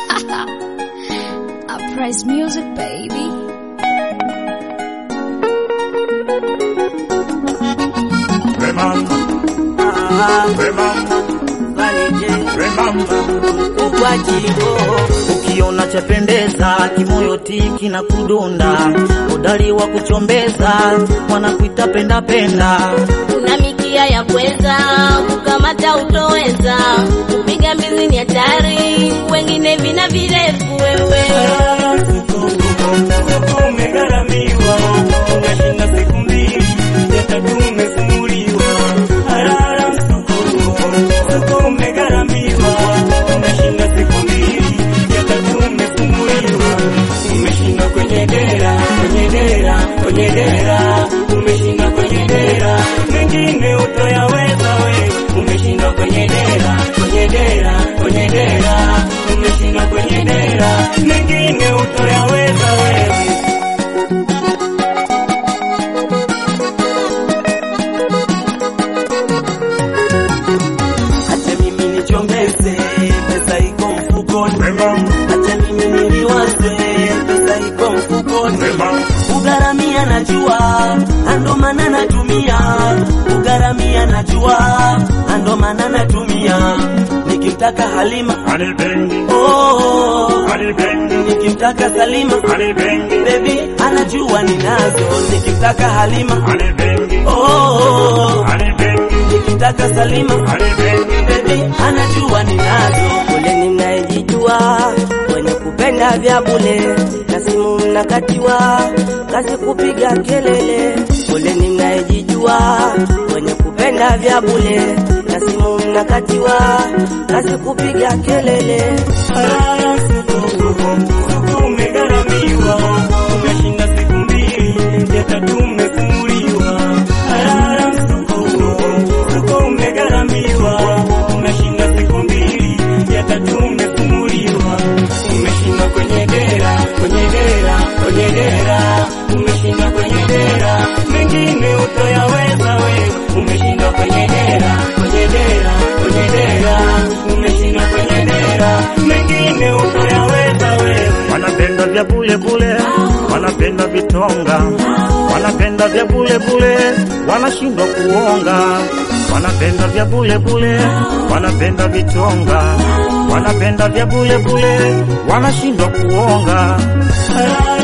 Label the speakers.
Speaker 1: Uprise music, baby.
Speaker 2: Remember, remember, remember.
Speaker 3: Ukiona chapendeza kimoyo tiki na kudunda, udali wa kuchombeza wanakuita penda penda.
Speaker 4: Una mikia ya kuweza kukamata utoweza, kupiga mbizi ni hatari, wengine vina virefu wewe.
Speaker 2: Umegharamiwa, unashinda siku mbili, ya tatu umefumuliwa. Harara msukumo, msuko umegharamiwa, unashinda siku mbili, ya tatu umefumuliwa. Umeshinda kwenye dera, kwenye dera, kwenye dera, umeshinda kwenye dera, mengine utoyaweza wewe. Umeshinda kwenye dera, kwenye dera, kwenye dera, umeshinda kwenye dera, mengine utoyaweza wewe. Acha mimi nichongeze, pesa iko mfukoni. Acha mimi niliwaze, pesa iko mfukoni. Kugharamia najua, ando maana natumia. Kugharamia najua, ando maana natumia. Nikimtaka Halima, oh, nikimtaka Salima, baby anajua ninazo. Nikimtaka Halima, oh, nikimtaka Salima, baby anajua ninazo.
Speaker 5: Poleni mnayejijua wenye kupenda vya bule na simu mnakatiwa, kazi kupiga kelele. Poleni mnayejijua wenye kupenda vya bule na simu mnakatiwa, kazi kupiga kelele.
Speaker 2: Harara suko, suko umegharamiwa, umeshinda siku mbili, ya tatu umefumuliwa. Harara suko, suko umegharamiwa, umeshinda siku mbili, ya tatu umefumuliwa. Umeshinda kwenye dera, kwenye dera, kwenye dera, umeshinda kwenye dera, mengine utoyaweza wewe. Umeshinda kwenye dera, kwenye dera, kwenye dera, umeshinda kwenye dera, mengine utoyaweza wewe.
Speaker 3: Wanapenda vya bule bule, wanapenda vitonga, wanapenda vya bule bule, wanashindwa kuonga. Wanapenda vya bule bule, wanapenda vitonga, wanapenda vya bule bule, wanashindwa kuonga.
Speaker 2: Harara